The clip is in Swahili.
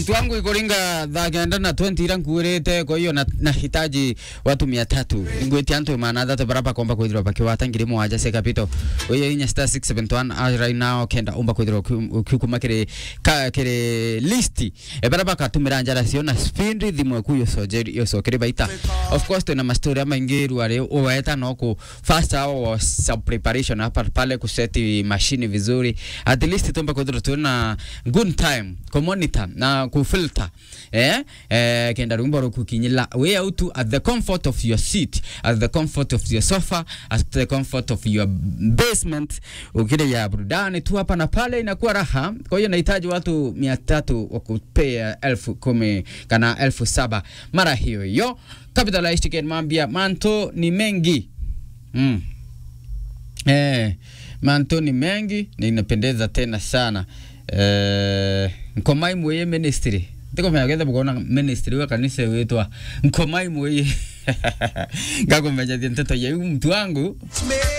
mtu wangu ikuringa thagenda na 20 ira nkuirite kwa hiyo na- nahitaji watu mia tatu ngwiti antu mana thatu baraba komba kwithirwa bakiwata ngiri mwanja cia kapito uyo inya star 671 as right now kenda umba kwithirwa ukiukuma kiri ka kiri listi e baraba katumira njara cio na speed thimwe ku yo sojeri yo sokiri baita of course tuna mastori maingi ruare uweta no ku first hour was some preparation hapa pale kuseti mashini vizuri at least tumba kwithirwa tuna good time ku monitor na ku filter eh eh kenda rumbo rukukinyila way out at the comfort of your seat at the comfort of your sofa at the comfort of your basement ukile ya burudani tu hapa na pale inakuwa raha kwa hiyo nahitaji watu mia tatu wa kupea elfu kumi kana elfu saba mara hiyo hiyo capitalized ticket mambia manto ni mengi mm. Eh, manto ni mengi na inapendeza tena sana eh, nkomai mweye ministry ndikomenya getha bukona ministry wa kanisa witwa nkomai mweye ngakumenya thie nteto yau mtu wangu